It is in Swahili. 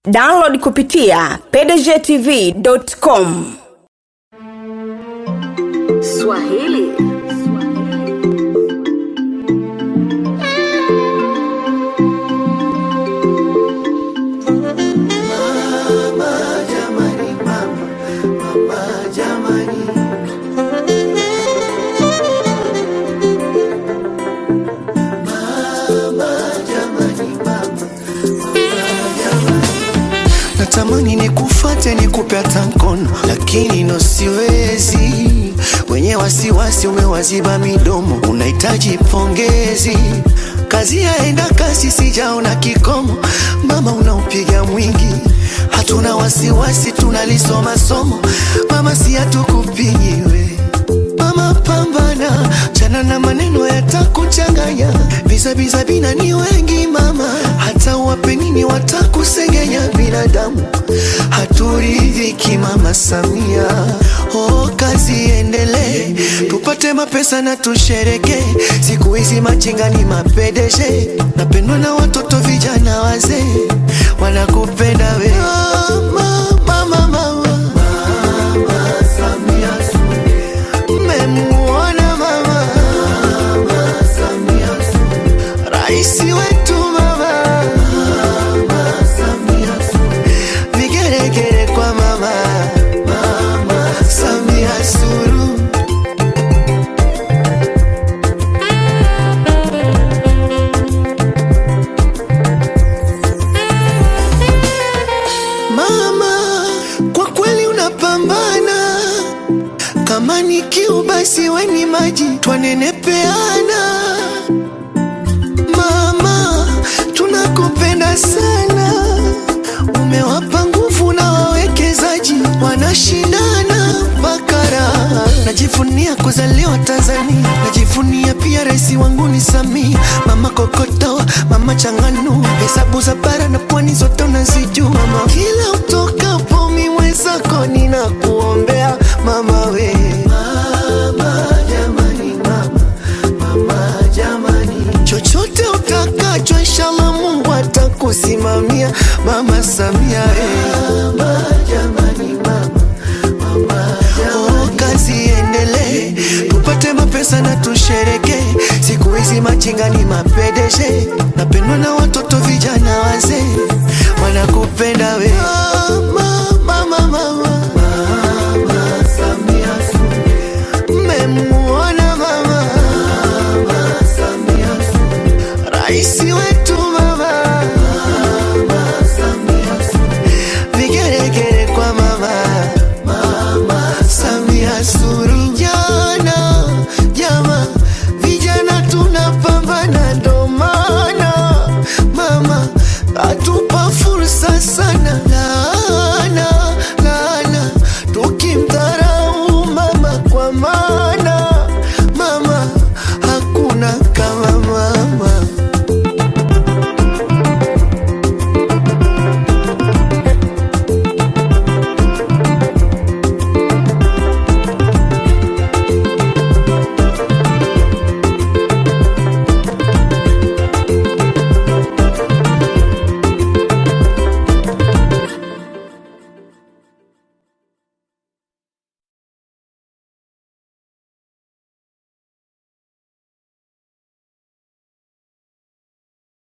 download kupitia pdgtv.com Swahili. natamani nikufate nikupe hata mkono lakini no siwezi wenye wasiwasi umewaziba midomo unahitaji pongezi kazi yaenda kasi sijaona kikomo mama unaupiga mwingi hatuna wasiwasi tunalisoma somo mama si hatukupigiwe mama pambana chana na maneno yatakuchanganya vizabiza bina ni wengi mama hata wape nini watakusengenya binadamu haturidhiki mama samia oh, kazi endelee tupate mapesa na tushereke siku hizi machinga ni mapedeshe napendwa na watoto vijana wazee wanakupenda we mama, mama, mama. Mmemuona mama Raisi wetu mama Vigeregere kwa mama Samia Suluhu Mama, kwa kweli unapambana kama ni kiu basi weni maji twanenepeana mama tunakupenda sana umewapa nguvu na wawekezaji wanashindana bakara najivunia kuzaliwa tanzania najivunia pia rais wangu ni samia mama kokoto mama changanu hesabu za bara na pwani zote unazijua mama kila utokapo miwezako ninakuombea mama we mama, jamani, mama, mama, jamani. chochote utakacho inshallah mungu atakusimamia mama samia eh. mama, jamani, mama, mama, jamani. Oh, kazi iendelee tupate mapesa na tushereke siku hizi machinga ni mapedeshe napendwa na watoto vijana wazee wanakupenda we mama, mama, mama. Mmemuona mama Raisi wetu mama Vigeregere kwa mama Samia Suluhu Vijana, jama Vijana tunapambana ndo maana Mama atupa fursa sana